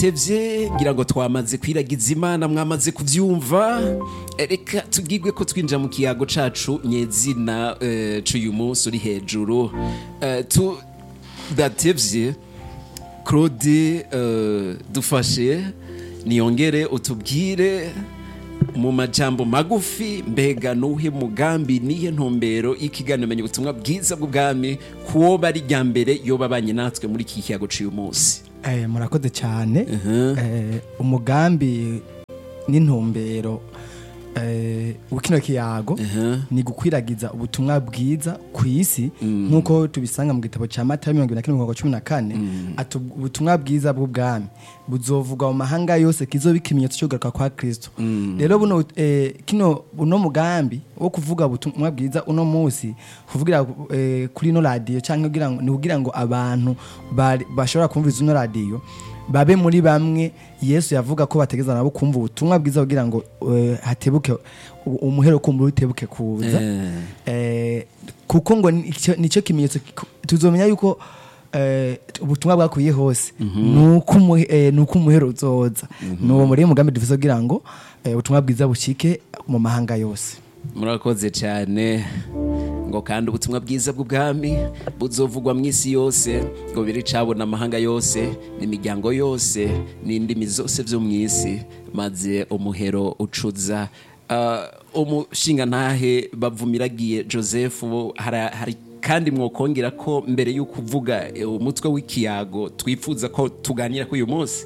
tudatevye ngira ngo twamaze kwiragiza imana mwamaze kuvyumva Eh, reka tubwirwe ko twinjira mu kiyago cacu nyezina eh, c'uyu munsi uri hejuru Eh, tudatevye claude eh, dufashe niyongere utubwire mu majambo magufi mbega nuhe mugambi nihe ntumbero y'ikiganiro menya ubutumwa bwiza bw'ubwami kuwo bari rya mbere yoba abanye natwe muri iki kiyago c'uyu munsi Eh, murakoze cyane Eh, umugambi n'intumbero eh, w'ikino kiyago ni gukwiragiza ubutumwa bwiza ku isi nk'uko tubisanga mu gitabo cya mata mirongo ibiri na kane mirongo cumi na kane ati ubutumwa bwiza bw'ubwami buzovugwa mu mahanga yose kizoba ikimenyetso cyo kugaruka kwa kristo rero buno eh, kino uno mugambi wo kuvuga ubutumwa bwiza uno munsi kuvugira eh, kuri ino radiyo cyangwa kugira ngo- ni kugira ngo abantu bari- bashobora kumviriza ino radiyo babe muri bamwe yesu yavuga ko bategeza nabo kumva ubutumwa bwiza kugira ngo eh, hatebuke u- umuhero kumbura utebuke kuza eh, kuko ngo nicyo- nicyo kimenyetso kiku- tuzomenya yuko eh, ubutumwa bwakwiye hose nuko umuhe- eh, nuko umuhero uzoza nuwo muri mugambi dufise kugira ngo eh, ubutumwa bwiza bushike mu mahanga yose murakoze cyane ngo kandi ubutumwa bwiza bw'ubwami buzovugwa mu isi yose ngo biri cabona amahanga yose n'imiryango yose n'indimi zose byo mu isi maze umuhero ucuza Ah, umushinga ntahe bavumiragiye joseph hara- hari kandi mwokongera ko mbere y'uko uvuga eh, umutwe w'ikiyago twifuza ko tuganira kuri uyu munsi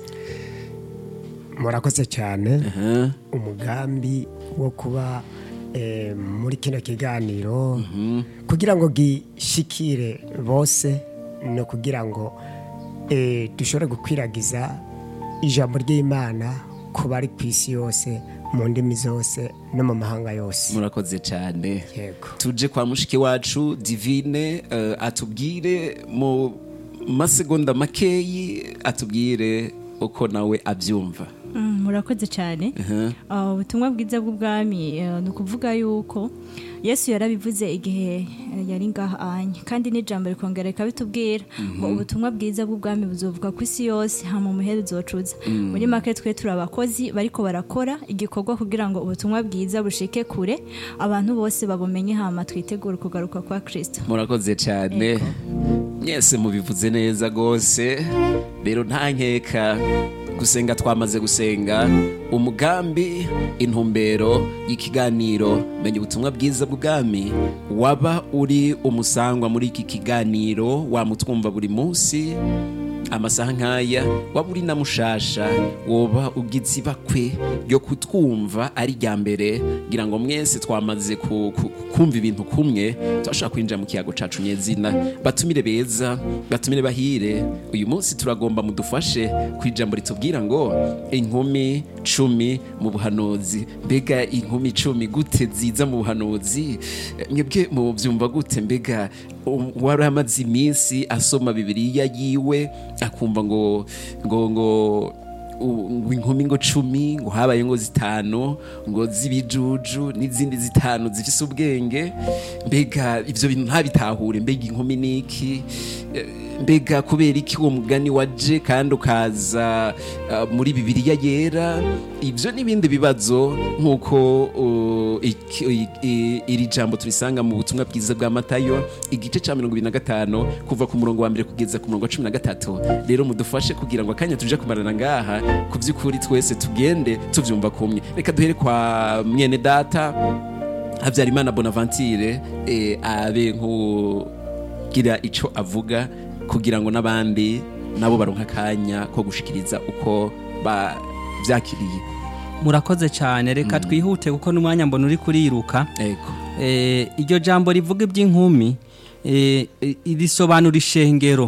murakoze cyane umugambi wo kuba eh, muri kino kiganiro kugira ngo gishikire bose ni ukugira ngo eh, dushobore gukwiragiza ijambo ry'imana ku bari ku isi yose mu ndimi zose no mu mahanga yose murakoze cyane yego tuje kwa mushiki wacu divine eh, atubwire mu masegonda makeyi atubwire uko nawe abyumva Mm, murakoze cyane Ah, ubutumwa bwiza bw'ubwami eh, ni ukuvuga yuko yesu yarabivuze igihe eh, yari ngaha anye kandi n'ijambo rikongera rikabitubwira ngo ubutumwa bwiza bw'ubwami buzovuga ku isi yose hama umuheru uzocuza muri make twe turi abakozi bariko barakora igikorwa kugira ngo ubutumwa bwiza bushike kure abantu bose babumenye hama twitegure kugaruka kwa kristo murakoze cyane mwese mubivuze neza rwose rero nta nkeka gusenga twamaze gusenga umugambi intumbero y'ikiganiro menya ubutumwa bwiza bw'ubwami waba uri umusangwa muri iki kiganiro wamutwumva buri munsi amasaha nk'aya waba uri na mushasha woba ugize ibakwe ryo kutwumva ari rya mbere ngira ngo mwese twamaze ku- ku- kumva ibintu kumwe turashobora kwinjira mu kiyago cacu nyezina batumire beza batumire bahire uyu munsi turagomba mudufashe ku ijambo ritubwira ngo inkumi cumi mu buhanuzi mbega inkumi cumi gute ziza mu buhanuzi mwebwe mubyumva gute mbega um, wari amaze iminsi asoma bibiliya yiwe akumva ngo ngo ngo u- ngo inkumi ngo cumi ngo habaye ngo zitanu ngo z'ibijuju n'izindi zitanu zifise ubwenge mbega ivyo bintu ntabitahure mbega inkumi niki Eh, mbega kubera iki uwo mugani waje kandi ukaza ah, muri bibiliya yera ivyo n'ibindi bibazo nk'uko uh, iki- i- i- iri jambo turisanga mu butumwa bwiza bwa matayo igice ca mirongo ibiri na gatanu kuva ku murongo wa mbere kugeza ku murongo wa cumi na gatatu rero mudufashe kugira ngo akanya tuje kumarana ngaha ku by'ukuri twese tugende tuvyumva kumwe reka duhere kwa mwene data habyarimana bonaventure eh, abe nk'ugira ico avuga kugira ngo n'abandi nabo baronka akanya ko gushikiriza uko bavyakiriye murakoze cyane reka twihute kuko n'umwanya mbona uri kuriruka ego Eh, iryo jambo rivuga iby'inkumi eh, eh, risobanura ishengero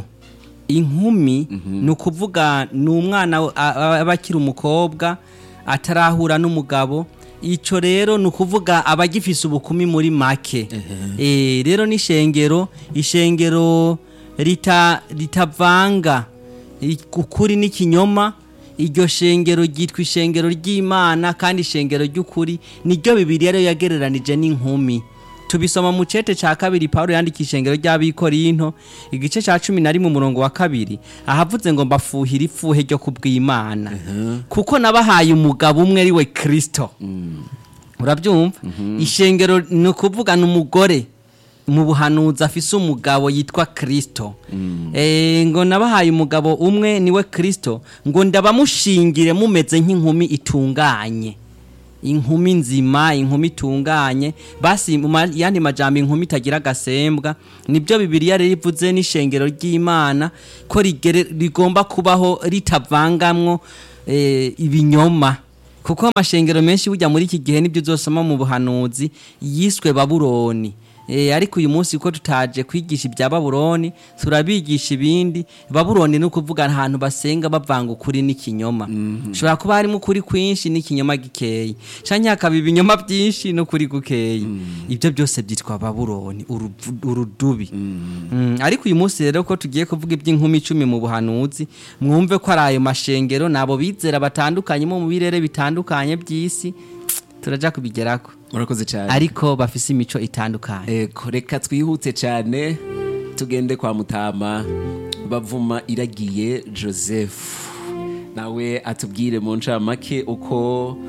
inkumi ni ukuvuga ni umwana a- a- aba akiri umukobwa atarahura n'umugabo icyo rero ni ukuvuga aba agifise ubukumi muri make Eh, rero n'ishengero ishengero rita- ritavanga i- ukuri n'ikinyoma iryo shengero ryitwa ishengero ry'imana kandi ishengero ry'ukuri niryo bibiriya rero yagereranije n'inkumi tubisoma mu cete ca kabiri Paulo yandika ishengero ry'abikorinto igice ca cumi na rimwe umurongo wa kabiri ahavuze ngo mbafuhira ifuhe ryo kubw'Imana kuko nabahaye umugabo umwe ari we Kristo urabyumva ishengero ni ukuvuga ni umugore mu buhanuzi afise umugabo yitwa Kristo Eh, ngo nabahaye umugabo umwe niwe Kristo ngo ndabamushingire mumeze nk'inkumi itunganye inkumi nzima inkumi itunganye basi mu ma- yandi majambo inkumi itagira agasembwa nibyo bibiliya rero ivuze n'ishengero ry'imana ko rigere- rigomba kubaho ritavangamwo eh, ibinyoma kuko amashengero menshi burya muri iki gihe nibyo uzosoma mu buhanuzi yiswe babuloni Eh, ariko uyu munsi ko tutaje kwigisha ibya babuloni turabigisha ibindi babuloni ni ukuvuga ahantu basenga bavanga ukuri n'ikinyoma ushobora kuba harimo ukuri kwinshi n'ikinyoma gikeyi canke hakaba ibinyoma byinshi n'ukuri gukeyi ibyo byose byitwa babuloni uruvu- urudubi Mm, ariko uyu munsi rero ko tugiye kuvuga iby'inkumi icumi mu buhanuzi mwumve ko ari ayo mashengero nabo bizera batandukanye mo mu birere bitandukanye by'isi turaja kubigerako murakoze cyane ariko bafise imico itandukanye Eko, reka twihute cyane tugende kwa mutama bavuma iragiye joseph nawe atubwire mu ncamake uko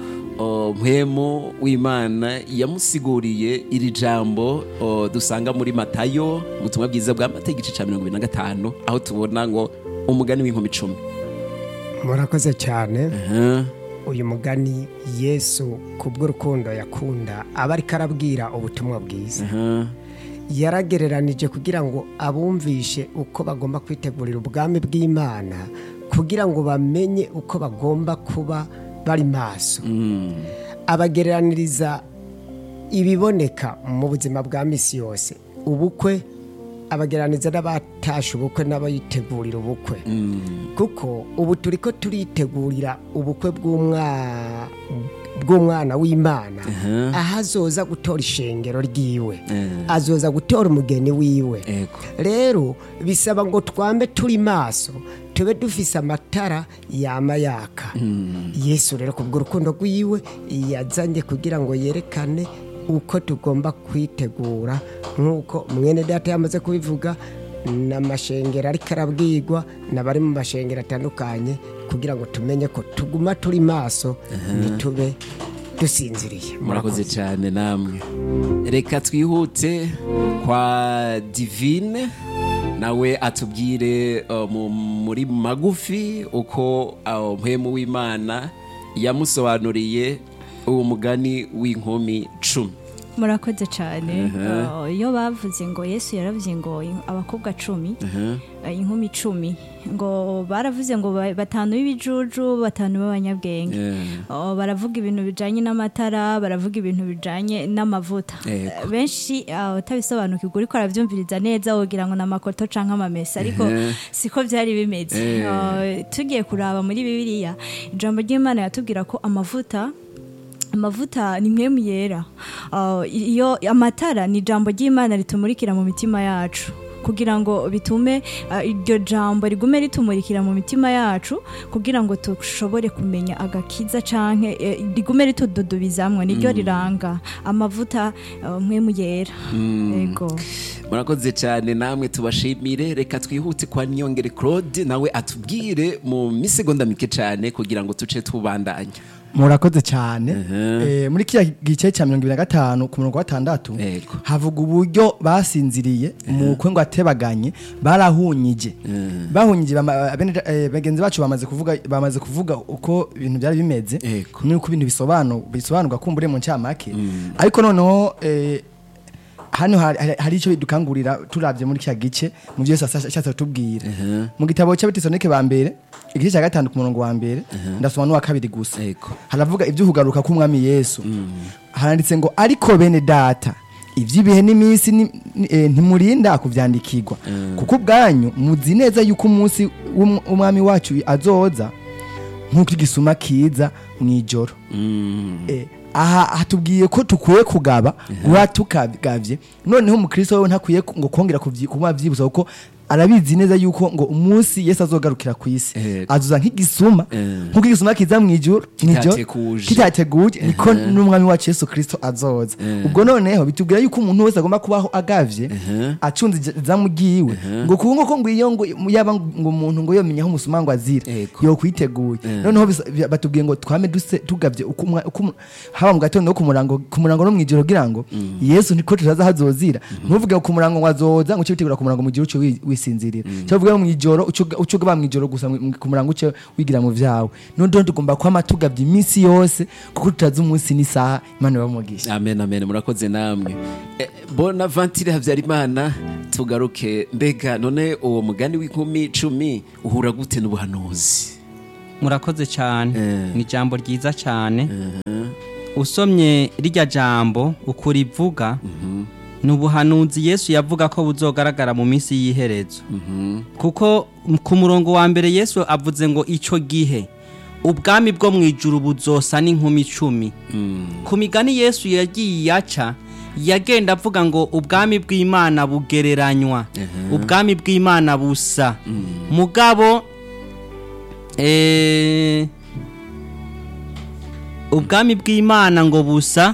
o, mpwemu w'imana yamusiguriye iri jambo o, dusanga muri matayo mu butumwa bwiza bwa mata igice cya mirongo ibiri na gatanu aho tubona ngo umugani w'inkumi icumi murakoze cyane Aha, uyu mugani yesu kubw'urukundo yakunda aba ariko arabwira ubutumwa bwiza aha, yaragereranije kugira ngo abumvishe uko bagomba kwitegurira ubwami bw'imana kugira ngo bamenye uko bagomba kuba bari maso mm, abagereraniriza ibiboneka mu buzima bwa misi yose ubukwe abagereraniriza n'abatashe ubukwe n'abayitegurira ubukwe kuko ubu turi ko turitegurira ubukwe bw'umwa- bw'umwana w'imana aho azoza gutora ishengero ryiwe azoza gutora umugeni wiwe ego rero bisaba ngo twambe turi maso tube dufise amatara yama yaka yesu rero kubw'urukundo rwiwe yazanye kugira ngo yerekane uko tugomba kwitegura nk'uko mwene data yamaze kubivuga n'amashengero ariko arabwirwa n'abari mu mashengero atandukanye kugira ngo tumenye ko tuguma turi maso ntitube dusinziriye murakoze cyane namwe reka twihute kwa divine nawe atubwire uh, mu- muri magufi uko uh, mpwemu w'imana yamusobanuriye uwo mugani w'inkumi cumi murakoze cyane Uh, iyo bavuze ngo yesu yaravuze ngo in- abakobwa cumi uh, inkumi icumi ngo baravuze ngo ba- batanu b'ibijuju batanu b'abanyabwenge Yeah. Uh, baravuga ibintu bijanye n'amatara baravuga ibintu bijanye n'amavuta Yego. Uh, benshi uh, utabisobanukirwa uriko aravyumviriza neza wogira ngo n'amakoto canke amamesa ariko siko vyari bimeze Eh. Uh, tugiye kuraba muri bibiliya ijambo ry'imana yatubwira ko amavuta amavuta ni mwemu yera Uh, iyo amatara ni ijambo ry'imana ritumurikira mu mitima yacu kugira ngo bitume uh, iryo jambo rigume ritumurikira mu mitima yacu kugira ngo dushobore kumenya agakiza canke eh, rigume ritududubizamwo niryo riranga amavuta uh, mwemu yera yego murakoze cyane namwe tubashimire reka twihute kwa niyongere claude nawe atubwire mu misegonda mike cyane kugira ngo tuce tubandanya murakoze cyane Eh, muri kiriya gice cya mirongo ibiri na gatanu ku murongo wa gatandatu Yego. havuga uburyo basinziriye mu kwe ngo atebaganye barahunyije bahunyije bama- bene- eh, bagenzi bacu bamaze kuvuga bamaze kuvuga uko ibintu byari bimeze Yego. nuko ibintu bisobanu bisobanurwa kumbure mu ncamake ariko noneho eh, hano hari- hari hari icyo dukangurira turabye muri kiriya gice mu byo Yesu asa- ashatse kutubwira mu gitabo cy'abatisonike ba mbere igice cya gatanu ku murongo wa mbere ndasoma n'uwa kabiri gusa Yego. haravuga iby'ukugaruka k'umwami yesu haranditse ngo ariko bene data iby'ibihe n'iminsi ni- ni- eh, ntimurinda kubyandikirwa kuko ubwanyu muzi neza yuko umunsi w'um- w'umwami wacu azoza nk'uko igisuma kiza mu ijoro Eh, aha hatubwiye ko tukwiye kugaba guha tukagavye noneho umukristo wewe ntakwiye ku- ngo kongera kuvyi- kuba vyibuza kuko arabizi neza yuko ngo umunsi yesu azogarukira ku isi Yego. azuza nk'igisuma Eh. nk'uko igisuma kiza mu ijuru nijoro Kitateguje. kitateguje niko n'umwami wacu yesu kirisito azoza ubwo noneho bitubwira yuko umuntu wese agomba kubaho agavye acunze ija- izamu ryiwe ngo kuba ngo ko ngo iyo ngo yaba ngo umuntu ngo yomenya aho umusuma ngo azira Yego. yo kwiteguye noneho bisa- bi- batubwiye ngo twame duse tugavye uko umwa- uko umu- haba mu gatondo no ku murango ku murango no mwijoro kugira ngo yesu niko tutaza hazozira ntuvuge ngo ku murango ngo azoza ngo uce witegura ku murango mu gihe uce wi- wisinzirira cyo vuga mu ijoro uce uga- uce ugaba mu ijoro gusa mu- ku murango uce wigira mu vyawe noneho tugomba kwama tugavye iminsi yose kuko tutazi umunsi n'isaha imana ibamugisha amen amen murakoze namwe Eh, bonaventure habyarimana tugaruke mbega none uwo mugani w'inkumi cumi uhura gute n'ubuhanuzi murakoze cyane Eh. ni ijambo ryiza cyane usomye rirya jambo uko rivuga ni ubuhanuzi yesu yavuga ko buzogaragara mu minsi y'iherezo kuko m- ku murongo wa mbere yesu avuze ngo icyo gihe ubwami bwo mu ijuru buzosa n'inkumi icumi ku migani yesu yagiye aca yagenda avuga ngo ubwami bw'imana bugereranywa ubwami bw'imana busa mugabo eh, ubwami bw'imana ngo busa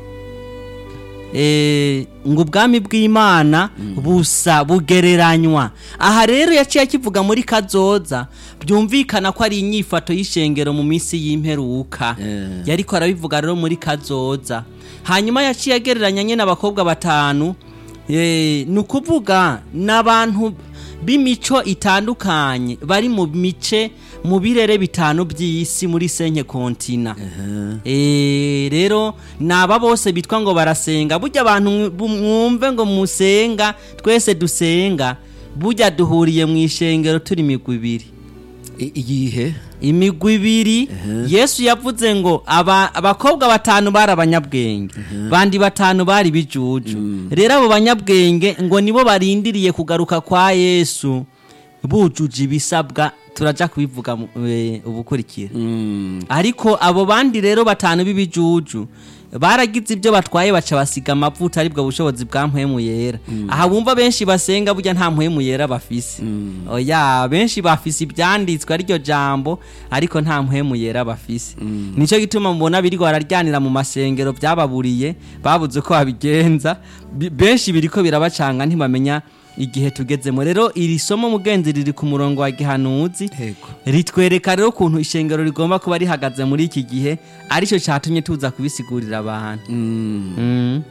eh, ngo ubwami bw'imana busa bugereranywa aha rero yaciye akivuga muri kazoza byumvikana ko ari inyifato y'ishengero mu minsi y'imperuka Eh. yariko arabivuga rero muri kazoza hanyuma yaciye agereranya nyine abakobwa batanu eh, ni ukuvuga n'abantu b'imico itandukanye bari mu mice mu birere bitanu by'isi muri senke kontina Eh, rero ni aba bose bitwa ngo barasenga burya abantu mwu- mwumve ngo musenga twese dusenga burya duhuriye mu ishengero turi imigwi ibiri I- iyihe imigwi ibiri yesu yavuze ngo aba- abakobwa batanu bari abanyabwenge bandi batanu bari bijuju rero abo banyabwenge ngo nibo barindiriye kugaruka kwa yesu bujuje ibisabwa turaja kubivuga mu- eh, ubukurikira Mm, ariko abo bandi rero batanu b'ibijuju baragize ibyo batwaye baca basiga amavuta aribwo bushobozi bwa mpwemu yera aha bumva benshi basenga burya nta mpwemu yera bafise oya benshi bafise ibyanditswe ariryo jambo ariko nta mpwemu yera bafise nicyo gituma mubona birirwa bararyanira mu masengero byababuriye babuze uko babigenza Bi- benshi biriko birabacanga ntibamenya igihe tugezemo rero iri somo mugenzi riri ku murongo wa gihanuzi Yego. ritwereka rero ukuntu ishengero rigomba kuba rihagaze muri iki gihe aricyo cyatumye tuza kubisigurira abantu mm. Mm.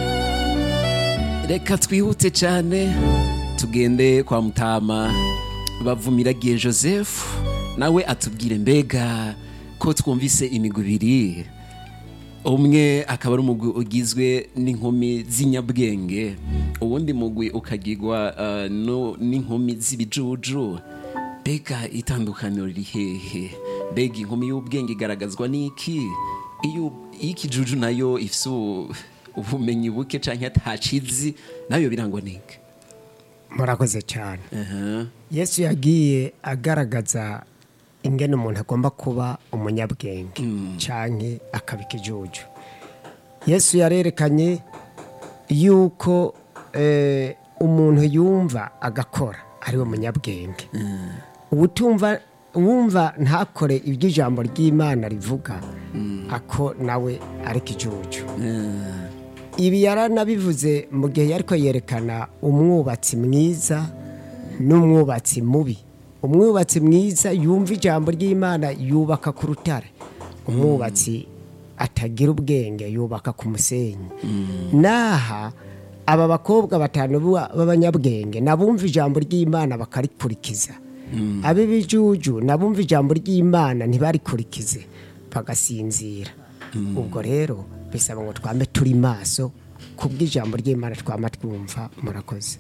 reka twihute cyane tugende kwa mutama bavumiragiye joseph nawe atubwire mbega ko twumvise imigwi ibiri umwe akaba ari umugwi ugizwe n'inkumi z'inyabwenge uwundi mugwi ukagirwa uh, no- n'inkumi z'ibijuju mbega itandukaniro riri hehe mbega inkumi y'ubwenge igaragazwa n'iki iyo iy'ikijuju nayo ifite u- ubumenyi buke cyangwa atacizi nayo birangwa n'iki murakoze cyane Aha. yesu yagiye agaragaza ingene umuntu agomba kuba umunyabwenge cyane akaba ikijuju yesu yarerekanye yuko eh, umuntu yumva agakora ariwe munyabwenge ubutumva wumva ntakore ibyo ijambo ry'imana rivuga ako nawe ari ikijuju ibi yaranabivuze mu gihe yari yerekana umwubatsi mwiza n'umwubatsi mubi umwubatsi mwiza yumva ijambo ry'imana yubaka ku rutare umwubatsi atagira ubwenge yubaka ku musenyi n'aha aba bakobwa batanu b'aba- b'abanyabwenge nabumva ijambo ry'imana bakarikurikiza ab'ibijuju nabumva ijambo ry'imana ntibarikurikize bagasinzira ubwo rero bisaba ngo twame turi maso kubw'ijambo ry'imana twama twumva murakoze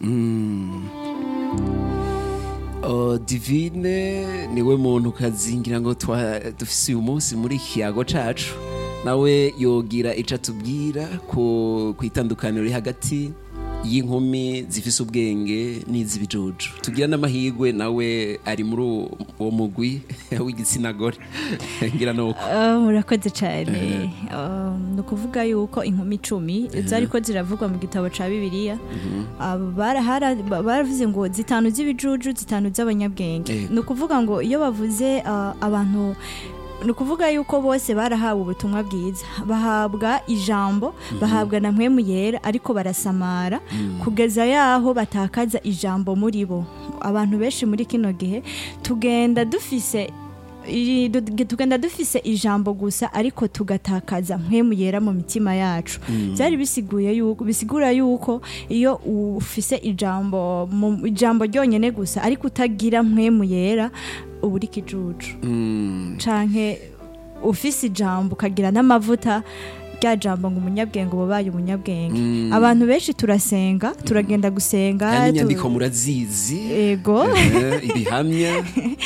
Oh, divine niwe muntu kazingira ngo twa- dufise uyu munsi muri ikiyago cacu nawe yogira ico atubwira ku ku itandukaniro riri hagati y'inkumi zifise ubwenge n'iz'ibijuju tugira n'amahirwe nawe ari muri uwo- uwo mugwi w'igitsina gore ngira nuko Ah, murakoze cyane Ah, ni ukuvuga yuko inkumi icumi zariko ziravugwa mu gitabo cya bibiliya Ah, barahara- ba- baravuze ngo zitanu z'ibijuju zitanu z'abanyabwenge Yego. ni ukuvuga ngo iyo bavuze ah, abantu ni ukuvuga yuko bose barahawe ubutumwa bwiza bahabwa ijambo bahabwa na mpwemu yera ariko barasamara kugeza yaho batakaza ijambo muri bo abantu benshi muri kino gihe tugenda dufise iri- du- tugenda dufise ijambo gusa ariko tugatakaza mpwemu yera mu mitima yacu byari bisiguye yuko bisigura yuko iyo ufise ijambo mu ijambo ryonyene gusa ariko utagira mpwemu yera uba uri kijuju canke ufise ijambo ukagira n'amavuta rya jambo ngo umunyabwenge uba ubaye umunyabwenge abantu benshi turasenga turagenda gusenga kandi tu- inyandiko murazizi ego Eh, ibihamya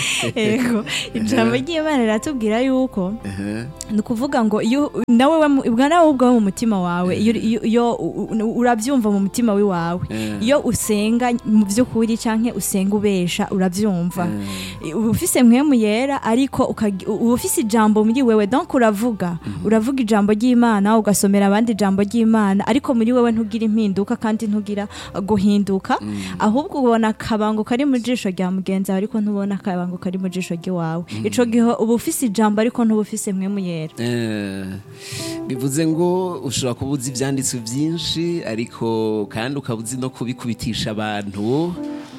ego ijambo ry'imana riratubwira yuko Eh, ni ukuvuga ngo iyo nawe we mu- ubwa nawe ubwawe mu mutima wawe iyo iyo- iyo u- u- urabyumva mu mutima w'iwawe Eh. iyo usenga mu by'ukuri cyangwa usenga ubesha urabyumva uba ufise mpwemu yera ariko ukagi- uba ufise ijambo muri wewe donc uravuga uravuga ijambo ry'imana ugasomera abandi ijambo ry'imana ariko muri wewe ntugira impinduka kandi ntugira guhinduka ahubwo ubona akabango kari mu jisho rya mugenzi wawe ariko ntubona akabango kari mu jisho ry'iwawe ico gihe uba ufise ijambo ariko ntuba ufise mpwemu yera Eh, bivuze ngo ushobora kuba uzi ibyanditswe byinshi ariko kandi ukaba uzi no kubikubitisha abantu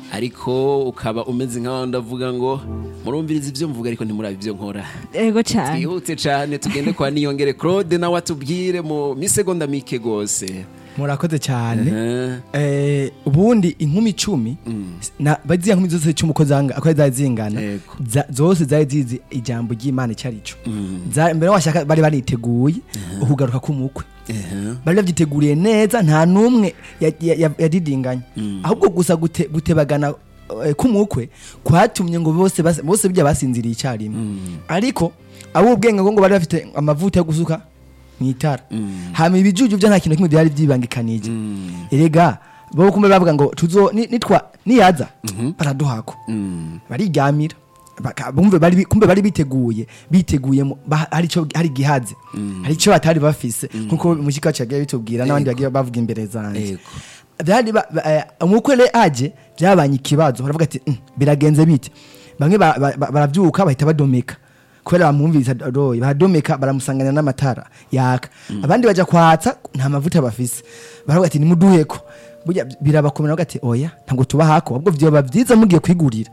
ariko ukaba umeze nk'aho ndavuga ngo murumviriza ibyo mvuga ariko ntimurabe ibyo nkora ego cyane twihute cyane tugende kwa niyongere claude nawe atubwire mu misegonda mike rwose murakoze cyane Eh, Eh, ubundi inkumi icumi na baziya nkumi zose icumi uko zanga uko zari zingana Yego. za- zose zari zizi ijambo ry'imana icyo ari cyo Za- mbere washaka bari bariteguye ukugaruka k'umukwe eh, bari babyiteguriye neza nta n'umwe ya- ya- ya- yadidinganya ahubwo gusa gute- gutebagana eh, k'umukwe kwatumye ngo bose bas- bose bijya basinziriye icyarimwe ariko abo ubwenge ngo ngo bari bafite amavuta yo gusuka mu itara hama ibijuju byo nta kintu kimwe byari byibangikanije erega bo kumbe bavuga ngo tuzo ni- nitwa niyaza baraduhako mm, bariryamira Baka- bumve bari bi- kumbe bari biteguye biteguye mu- ba- hari ico hari gihaze hari ico batari bafise nkuko mushika wacu yagiye bitubwira n'abandi bagiye bavuga imbere zanje Yego. byari ba- ba- eh, umukwe re aje byabanye ikibazo baravuga ati "Mm, biragenze bite bamwe ba- ba- ba- baravyuka bahita badomeka kubera bamwumviriza roye baradomeka baramusanganira n'amatara yaka abandi baja kwatsa nta mavuta bafise baravuga ati nimuduheko burya birabakomera bavuga ati oya ntabwo tuba hako ahubwo vyoba vyiza mugiye kwigurira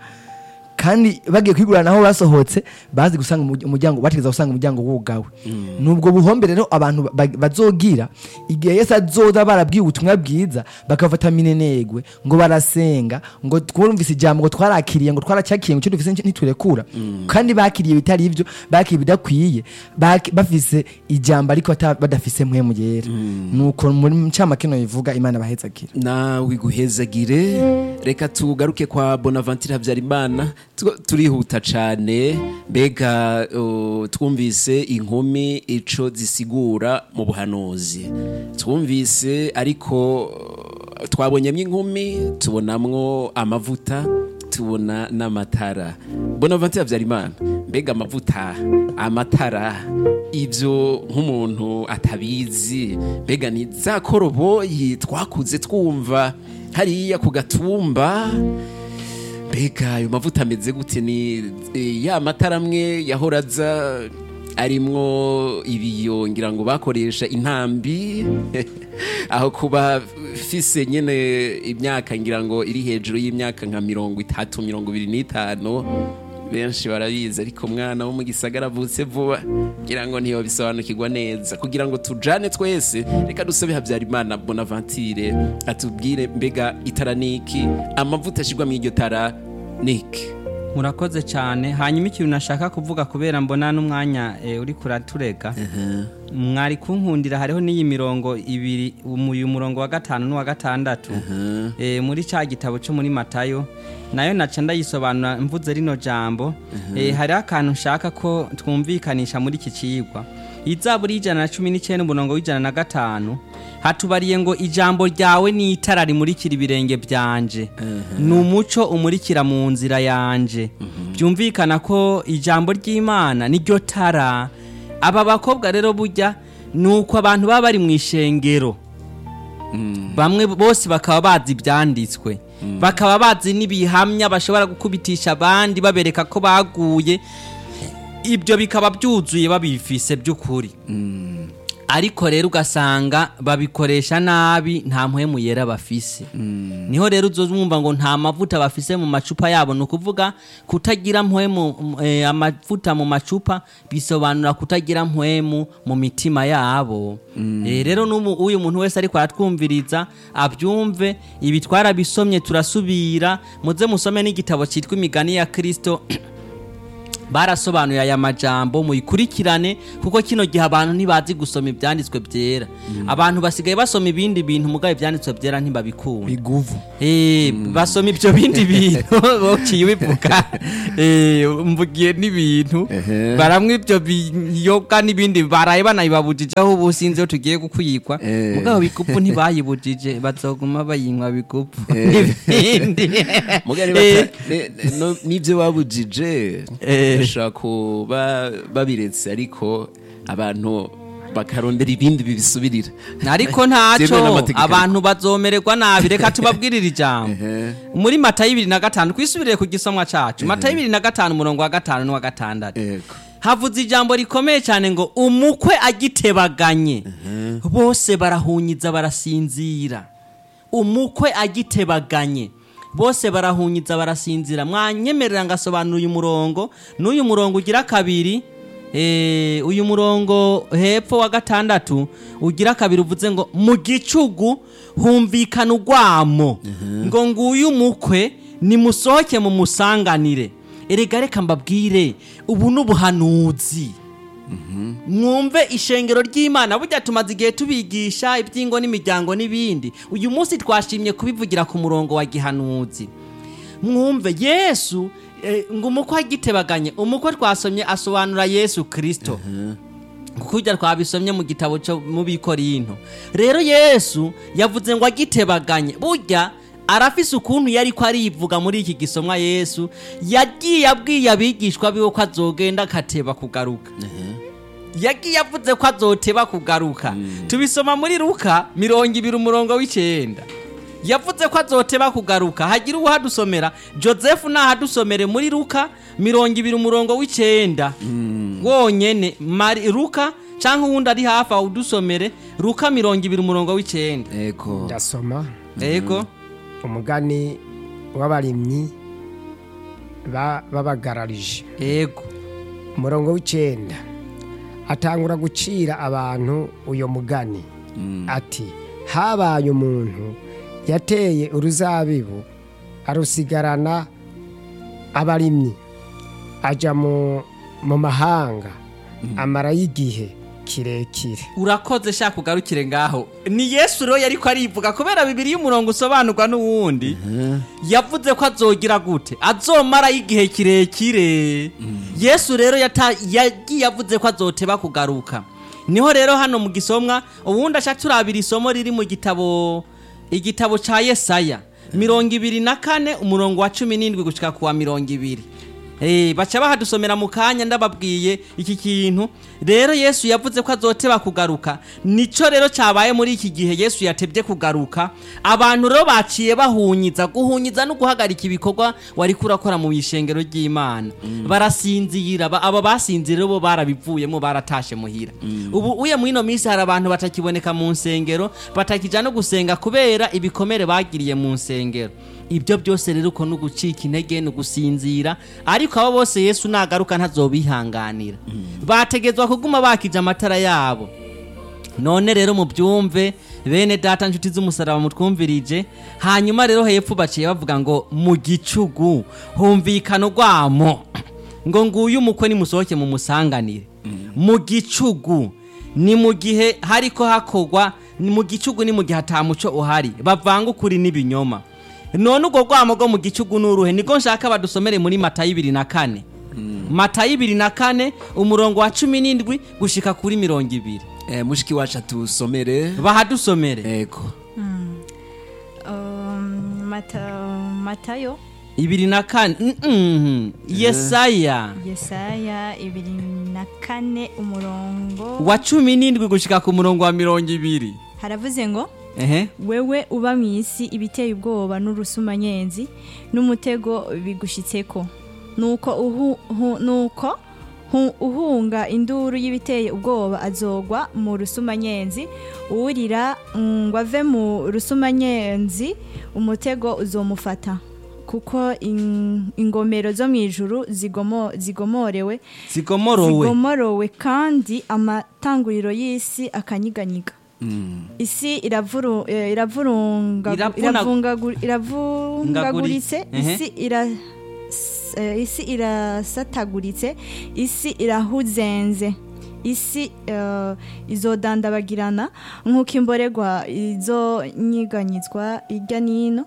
kandi bagiye kwigurira naho basohotse bazi gusanga umurya- umuryango bategeza gusanga umuryango wugawe nubwo buhombe rero abantu ba- ba- bazogira igihe Yesu azoza barabwiye ubutumwa bwiza bakafata minenegwe ngo barasenga ngo twumvise ijambo ngo twarakiriye ngo twaracyakiye ngo icyo dufise ntiturekura kandi bakiriye bitari ibyo bakiriye ibidakwiye baki- bafise ijambo ariko ata- badafise mpwemu yera nuko muri ncyamakino bivuga imana bahezagira nawe iguhezagire reka tugaruke kwa bonaventure habyarimana Tu- turihuta cyane mbega uh, twumvise inkumi ico zisigura mu buhanuzi twumvise ariko uh, twabonyemo inkumi tubonamwo amavuta tubona n'amatara bonaventure habyarimana mbega amavuta amatara ibyo nk'umuntu atabizi mbega ni za koroboyi twakuze twumva hariya ku gatumba mbega ayo mavuta ameze gute ni eh, ya matara amwe yahora aza arimwo ibiyo ngira ngo bakoresha intambi aho kuba fise nyene imyaka ngira ngo iri hejuru y'imyaka nka mirongo itatu mirongo ibiri n'itanu benshi barabizi ariko umwana wo mu gisagara avutse vuba ngira ngo ntiyobisobanukirwa neza kugira ngo tujane twese reka dusabe habyarimana bonaventure atubwire mbega itara niki amavuta ashyirwa mu iryo tara niki murakoze cyane hanyuma ikintu nashaka kuvuga kubera mbona n'umwanya eh, uri kuratureka mwari kunkundira hariho n'iyi mirongo ibiri umu- uyu murongo wa gatanu n'uwa gatandatu eh, muri cya gitabo cyo muri matayo nayo naca ndayisobanura mvuze rino jambo eh, hariho akantu nshaka ko twumvikanisha muri iki kiyigwa izaburi y'ijana na cumi n'icyenda umurongo w'ijana na gatanu hatubariye ngo ijambo ryawe ni itara rimurikira ibirenge byanje ni umuco umurikira mu nzira yanje byumvikana ko ijambo ry'imana niryo tara aba bakobwa rero burya ni uko abantu baba bari mu ishengero bamwe bose bakaba bazi ibyanditswe bakaba bazi n'ibihamya bashobora gukubitisha abandi babereka ko baguye ibyo bikaba byuzuye babifise by'ukuri ariko rero ugasanga babikoresha nabi nta mpwemu yera bafise niho rero uzumva ngo nta mavuta bafise mu macupa yabo ni ukuvuga kutagira mpwemu eh, amavuta mu macupa bisobanura kutagira mpwemu mu mitima yabo Eh, rero n'umu- uyu muntu wese ariko aratwumviriza abyumve ibi twarabisomye turasubira muze musome n'igitabo cyitwa imigani ya kirisito barasobanuye aya majambo muyikurikirane kuko kino gihe abantu ntibazi gusoma ibyanditswe byera abantu basigaye basoma ibindi bintu mugabe ibyanditswe byera ntibabikunda biguvu Eh, basoma ibyo bindi bintu bociye ubivuga Eh, mvugiye n'ibintu baramwe ibyo biyoga n'ibindi baraye banayibabujije aho ubu sinzi iyo tugiye gukuyikwa Eh. mugabo bigupu ntibayibujije bazoguma bayinywa bigupu n'ibindi mugari Eh, bata- ne- ne- no- n'ibyo babujije Eh. bashobora kuba babiretse ariko abantu bakarondera ibindi bibisubirira ariko Byemewe ntaco n'amategeko. abantu bazomererwa nabi reka tubabwirire ijambo muri matayo ibiri na gatanu twisubirire ku gisomwa cacu matayo ibiri na gatanu umurongo wa gatanu n'uwa gatandatu Yego. havuze ijambo rikomeye cyane ngo umukwe agitebaganye bose barahunyiza barasinzira umukwe agitebaganye bose barahunyiza barasinzira mwanyemerera ngasobanura uyu murongo n'uyu murongo ugira kabiri eh, uyu murongo hepfo wa gatandatu ugira kabiri uvuze ngo mu gicugu humvikana urwamo ngo nguyu umukwe nimusohoke mumusanganire erega reka mbabwire ubu ni ubuhanuzi mwumve ishengero ry'imana burya tumaze igihe tubigisha iby'ingo n'imiryango n'ibindi uyu munsi twashimye kubivugira ku murongo wa gihanuzi mwumve yesu eh, ngo umukwe agitebaganye umukwe twasomye asobanura yesu kirisito kuko ujya twabisomye mu gitabo cyo mu bikorinto rero yesu yavuze ngo agitebaganye burya arafise ukuntu yari ko arivuga muri iki gisomwa yesu yagiye abwiye abigishwa biwe ko azogenda akateba kugaruka yagiye avuze ko azoteba kugaruka tubisoma muri ruka mirongo ibiri umurongo w'icyenda yavuze ko azoteba kugaruka hagira uwahadusomera joseph nahadusomere muri ruka mirongo ibiri umurongo w'icyenda wonyene mari ruka cyangwa uwundi ari hafi aho udusomere ruka mirongo ibiri umurongo w'icyenda Yego. ndasoma yego umugani w'abarimyi ba- babagararije yego umurongo w'icyenda atangura gucira abantu uyo mugani ati habaye umuntu yateye uruzabibu arusigarana abarimyi ajya mu mu mahanga amarayo igihe kirekire urakoze shaka ugarukire ngaho ni yesu rero yari ko arivuga kubera bibiri y'umurongo usobanurwa n'uwundi yavuze ko azogira gute azomarayo igihe kirekire yesu rero yata- yagiye avuze ko azoteba kugaruka niho rero hano mu gisomwa ubundi aca turabira isomo riri mu gitabo igitabo ca yesaya mirongo ibiri na kane umurongo wa cumi n'indwi gushika ku wa mirongo ibiri Eh, baca bahadusomera mu kanya ndababwiye iki kintu rero yesu yavuze ko azoteba kugaruka nico rero cyabaye muri iki gihe yesu yatebye kugaruka abantu rero baciye bahunyiza guhunyiza no guhagarika ibikorwa wari kurakora mu ishengero ry'imana barasinzira ba- aba basinzira bo barabivuyemo baratashe muhira ubu uye muri ino minsi hari abantu batakiboneka mu nsengero batakija no gusenga kubera ibikomere bagiriye mu nsengero ibyo byose rero uko ni ugucika intege ni ugusinzira ariko abo bose yesu nagaruka ntazobihanganira bategetswa kuguma bakije amatara yabo none rero mubyumve bene data nshuti z'umusaraba mutwumvirije hanyuma rero hepfo baciye bavuga ngo mu gicugu humvikana urwamo ngo nguyu umukwe nimusohoke mu musanganire mu gicugu ni mu gihe hariko hakorwa ni mu gicugu ni mu gihe atamuco uhari bavanga ukuri n'ibinyoma none urwo rwamo rwo mu gicugu n'uruhe niko nshaka badusomere muri matayo ibiri na kane matayo ibiri na kane umurongo wa cumi n'indwi gushika kuri mirongo ibiri Eh, mushiki wacu atusomere bahadusomere ego Um, Mata- matayo ibiri na kane mm, mm, yesaya yesaya ibiri na kane umurongo wa cumi n'indwi gushika ku murongo wa mirongo ibiri haravuze ngo ehe wewe uba mu isi ibiteye ubwoba n'urusumanyenzi n'umutego bigushitseko nuko uhu, hu, nuko hu, uhunga induru y'ibiteye ubwoba azogwa mu rusumanyenzi uwurira ngo ave mu rusumanyenzi umutego uzomufata kuko in- ingomero zo mu ijuru zigomo, zigomorewe zigomorowe zigomorowe kandi amatanguriro y'isi akanyiganyiga isi iravuru- eh, iravurunga- Iravuna- iravungagu- iravungaguritse Ehe. isi ira s- eh, isi irasataguritse isi irahuzenze isi eh, izodandabagirana nk'uko imboregwa izonyiganyizwa irya n'ino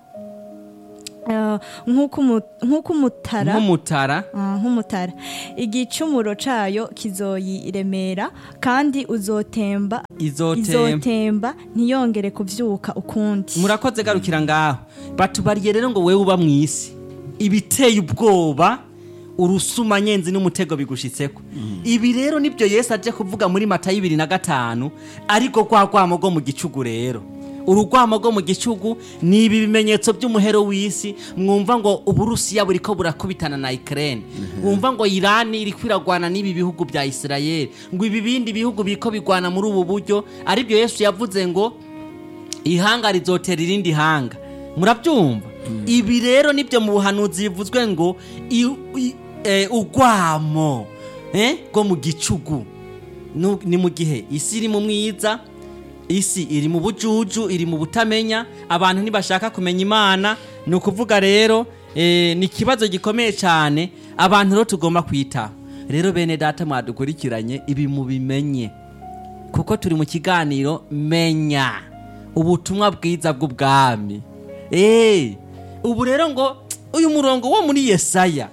Eh, nk'uko umu- nk'uko umutara nk'umutara Ah, nk'umutara igicumuro cayo kizoyiremera kandi uzotemba izotemba izotemba ntiyongere kuvyuka ukundi murakoze garukira ngaho batubariye rero ngo wewe uba mu isi ibiteye ubwoba urusumanyenzi n'umutego bigushitseko ibi rero nibyo yesu aje kuvuga muri mata y'ibiri na gatanu ariko rwa rwamo rwo mu gicugu rero urugwamo rwo mu gicugu ni ibi bimenyetso by'umuhero w'isi mwumva ngo uburusiya buriko burakubitana na ikirere wumva ngo irani iri kwiragwana n'ibi bihugu bya isirayeli ngo ibi bindi bihugu biriko bigwana muri ubu buryo aribyo yesu yavuze ngo ihanga rizotera irindi hanga murabyumva ibi rero nibyo mu buhanuzi bivuzwe ngo i- i- eh, urwamo eh, rwo mu gicugu Nu- ni mu gihe isi iri mu mwiza isi iri mu bujuju iri mu butamenya abantu ntibashaka kumenya imana ni ukuvuga rero eh, ni ikibazo gikomeye cyane abantu rero tugomba kwitaho rero bene data mwadukurikiranye ibi mubimenye kuko turi mu kiganiro menya ubutumwa bwiza bw'ubwami eee ubu rero ngo uyu murongo wo muri yesaya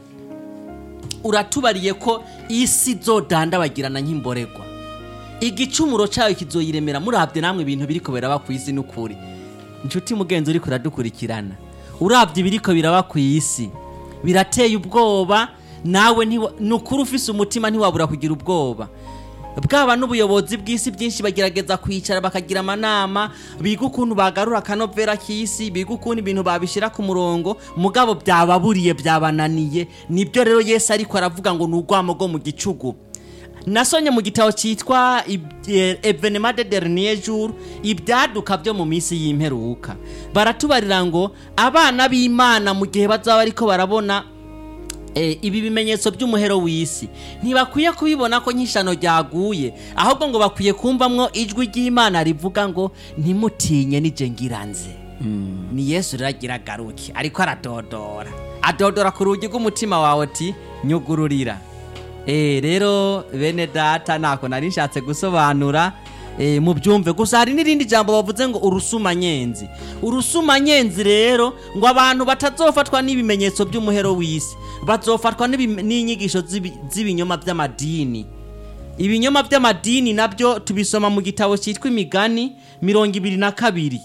uratubariye ko isi izodandabagirana nk'imboregwa igicumuro cyayo kizoyiremera murabye namwe ibintu biriko biraba ku isi n'ukuri inshuti mugenzi uriko uradukurikirana urabye ibiriko biraba ku isi birateye ubwoba nawe ntiwa- ni ukuri ufise umutima ntiwabura kugira ubwoba bwaba n'ubuyobozi bw'isi byinshi bagerageza kwicara bakagira amanama biga ukuntu bagarura akanovera k'isi biga ukuntu ibintu babishyira ku murongo mugabo byababuriye byabananiye nibyo rero yesu ariko aravuga ngo ni urwamo rwo mu gicugu nasonye mu gitabo cyitwa evenema de dernier jour ibyaduka byo mu minsi y'imperuka baratubarira ngo abana b'imana mu gihe bazaba ariko barabona eh, ibi bimenyetso by'umuhero w'isi ntibakwiye kubibona ko nk'ishano ryaguye ahubwo ngo bakwiye kumvamwo ijwi ry'imana rivuga ngo ntimutinye nije ngiranze ni yesu rero agira agaruke ariko aradodora adodora ku rugi rw'umutima wawe ati nyugururira Eh, rero bene data ntako nari nshatse gusobanura eh, mu byumve gusa hari n'irindi jambo bavuze ngo urusumanyenzi urusumanyenzi rero ngo abantu batazofatwa n'ibimenyetso by'umuhero w'isi bazofatwa n'ibi- n'inyigisho z'ibi- z'ibinyoma by'amadini ibinyoma by'amadini nabyo tubisoma mu gitabo cyitwa imigani mirongo ibiri na kabiri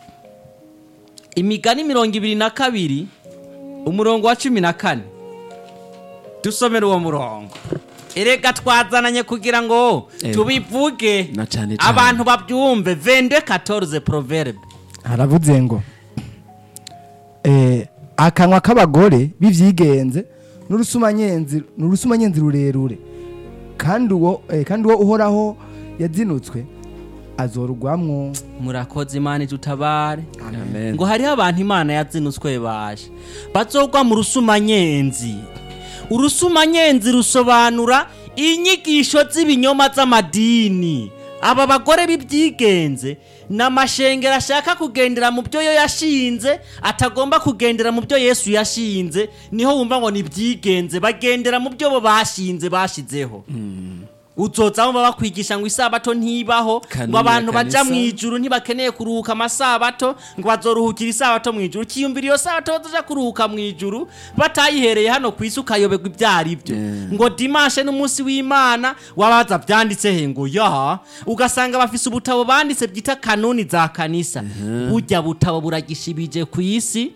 imigani mirongo ibiri na kabiri umurongo wa cumi na kane dusomere uwo murongo erega twazananye kugira ngo Ego. tubivuge Na cane cane. abantu babyumve vende 14 proverbe haravuze ngo eh, akanwa k'abagore b'ivyigenze n'urusumanyenzi n'urusumanyenzi rurerure kandi uwo eh, kandi uwo uhoraho yazinutswe azorugwamwo murakoze imana itutabare amen ngo hariho abantu imana yazinutswe baje bazogwa mu rusumanyenzi urusumanyenzi rusobanura inyigisho z'ibinyoma z'amadini aba bagore b'ibyigenze ni amashengero ashaka kugendera mu byo yo yashinze atagomba kugendera mu byo yesu yashinze niho wumva ngo ni ibyigenze bagendera mu byo bo bashinze bashizeho uzoza baba bakwigisha ngo isabato ntibaho Kanuni ngo abantu ya baja kanisa. mu ijuru ntibakeneye kuruhuka amasabato ngo bazoruhukira isabato mu ijuru kiyumvira iyo sabato bazoja kuruhuka mu ijuru batayihereye hano ku isi ukayoberwa ibyo ari byo ngo dimashe n'umunsi w'imana wabaza byanditse he ngo ya ugasanga bafise ubutabo banditse byita kanuni za kanisa burya butabo buragishibije ku isi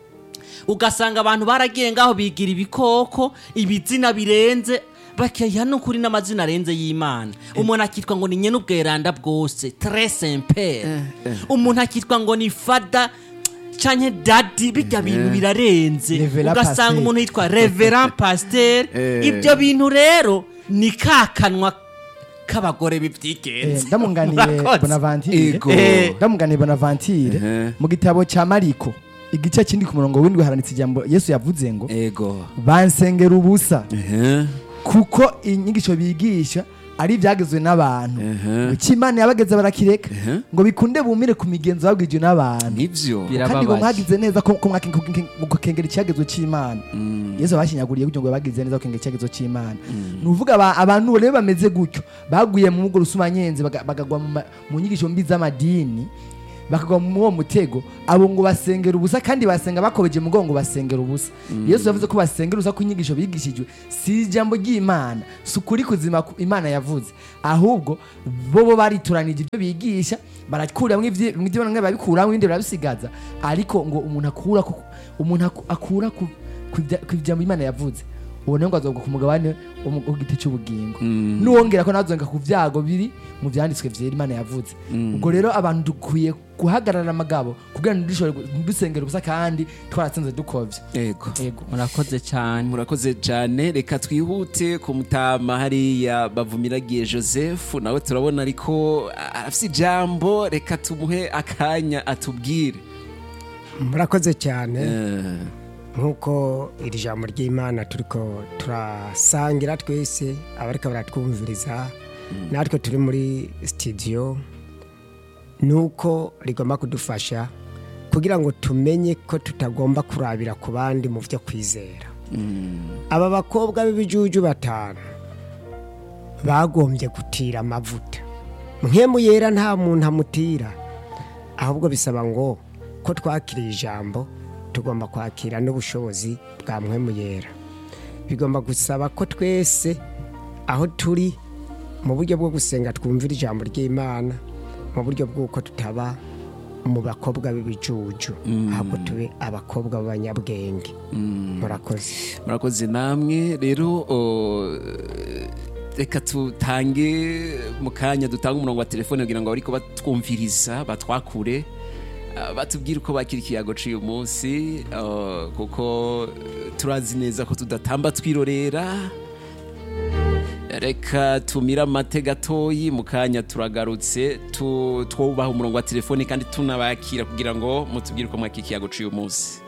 ugasanga abantu baragiye ngaho bigira ibikoko ibizina birenze bakiha n'ukuri n'amazina arenze y'imana umuntu akitwa ngo ni nyene ubweranda bwose tre sempere umuntu akitwa ngo ni fada canke dadi bijya bintu birarenze Reverend ugasanga Pasteur. umuntu yitwa reverend pasteur Eh. ibyo bintu rero ni kakanwa k'abagore Eh, bibyigenza ndamunganiye Murakoze. bonavantire Ego. Eh, ndamunganiye bonavantire Ehe. mu gitabo cya mariko igice kindi ku murongo w'indwi haranitse ijambo yesu yavuze ngo ego bansengera ubusa Ehe. kuko inyigisho bigisha ari ibyagezwe n'abantu Ehe. icyo imana yabageze barakireka Ehe. ngo bikunde bumire ku migenzo babwijwe n'abantu nivyo Bira- kandi ngo Birababaje. mwagize neza ko ko mwake- ko- ko- gukengera icyagezwe cy'imana yesu abashinyaguriye kugira ngo bagize neza gukengera icyagezwe cy'imana ni uvuga aba- abantu rero bameze gutyo baguye mu bwo rusumanyenzi baga- bagagwa mu ma- mu nyigisho mbi z'amadini bakagwa mu uwo mutego abo ngo basengera ubusa kandi basenga bakobeje mugongo basengera ubusa yesu yavuze ko basengera ubusa ko inyigisho bigishijwe si ijambo ry'imana si ukuri kuzima ku- imana yavuze ahubwo bo bo barituranije ibyo bigisha barakuramo ibyo bamwe babikuramo ibindi barabisigaza ariko ngo umuntu akura ku- umuntu aku- akura ku ku bya- ku ijambo imana yavuze ubona ngo azobwa ku mugabane wo mu- w'igiti cy'ubugingo nuwongera ko nazonga ku byago biri mu byanditswe byera imana yavuze ubwo rero abantu dukwiye guhagarara amagabo kugira ngo dushobore dusengera ubusa kandi twaratsinze dukovye ego ego murakoze cyane murakoze cyane reka twihute ku mutama hariya bavumiragiye joseph nawe turabona ariko afite ijambo reka tumuhe akanya atubwire murakoze cyane Eh, nk'uko iri jambo ry'imana turiko turasangira twese abariko baratwumviriza natwe turi muri sitidiyo ni uko rigomba kudufasha kugira ngo tumenye ko tutagomba kurabira ku bandi mu byo kwizera aba bakobwa b'ibijuju batanu bagombye gutira amavuta nkemu yera nta muntu amutira ahubwo bisaba ngo ko twakiriye ijambo tugomba kwakira n'ubushobozi bwa mwemu yera bigomba gusaba ko twese aho turi mu buryo bwo gusenga twumvira ijambo ry'imana mu buryo bw'uko tutaba mu bakobwa b'ibijuju ahubwo tube abakobwa b'abanyabwenge murakoze murakoze namwe rero o, reka tutange mu kanya dutange umurongo wa telefone kugira ngo abariko batwumviriza batwakure ah, batubwire uko bakira ikiyago cy'uyu munsi ah, kuko turazi neza ko tudatamba twirorera reka tumire amate gatoyi mu kanya turagarutse tu- twubaha umurongo wa telefone kandi tunabakira kugira ngo mutubwire uko mwakira ikiyago cy'uyu munsi